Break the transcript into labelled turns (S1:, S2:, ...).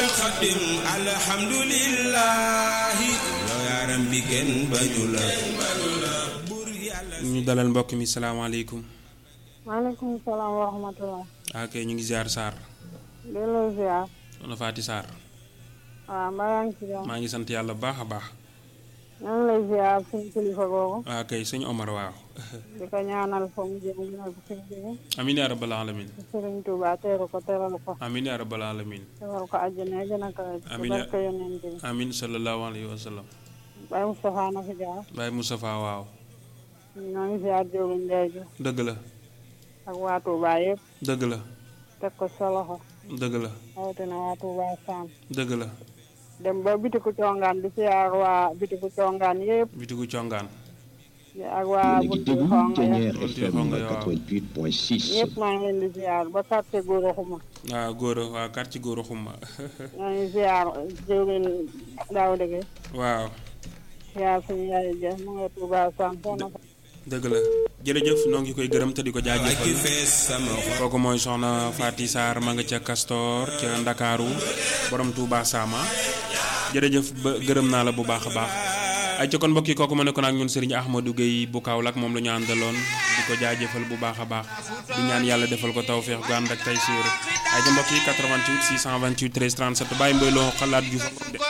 S1: xadim alhamdulillahi yow yaaram bi kenn bañu la
S2: ñu dalal mbokk mi salaamaaleykum.
S3: maaleykum salaam wa rahmatulah.
S2: ok ñu ngi ziar Sarr.
S3: delloo ziar.
S2: soxna Faati Sarr.
S3: waaw mbaa yaa ngi ci jàmm.
S2: maa ngi sant yàlla bu baax a baax.
S3: ñoo ngi lay ziar suñu kilifa googu.
S2: waaw kay sëñ Omar waaw.
S3: di ko ñaanal fa mu jëm gënal ko fi mu jóge.
S2: amiin yaa rabbal alamin
S3: Sëriñ Tuuba teeru ko teral ko.
S2: amiin yaa rabbal alamin
S3: teral ko àjjana gën a kawe.
S2: Amiin
S3: ci barke yonent bi.
S2: amiin sallallahu alayhi wa sallam.
S3: Baye Moustapha na fi jaar.
S2: Baye Moustapha waaw.
S3: ñoo ngi ziar Diop Ndiaye ji
S2: dëgg la
S3: ak waa Touba yëpp.
S2: dëgg la
S3: teg ko sa loxo.
S2: dëgg la
S3: rawatina waa Touba Sam.
S2: dëgg la
S3: dem ba bitiku congaan di ziar waa bitiku congaan yëpp.
S2: bitigu congaan
S3: ak waa buntu xonga ya.
S2: Buntu Xonga ya, waaw.
S4: 88.6.
S3: ñëpp maa ngi leen di ziar ba quartier Gora Xuma.
S2: waaw góor a waaw quartier góor a xumma
S3: ñoo ngi ziar jëwrin daaw dëgg
S2: waaw
S3: ziar suñu yaay ja mu nga Touba Sam soxna fa
S2: dëgg la jërëjëf noo ngi koy gërëm te di ko
S1: ki
S2: jaajëfal
S1: fees sama xol
S2: kooku mooy soxna Faati Sarr ma nga ca Castor ca Ndakaaru borom Touba Sama jërëjëf ba gërëm naa la bu baax a baax ay ca kon mbokk yi kooku ma nekkoon ak ñun Serigne Ahmadou Gueye bu Kaolack moom la ñu àndaloon di ko jaajëfal bu baax a baax di ñaan yàlla defal ko tawféex gu ànd ak tay siir ay ca mbokk yi 88 628 13 37 bàyyi mboy loo xalaat ju fa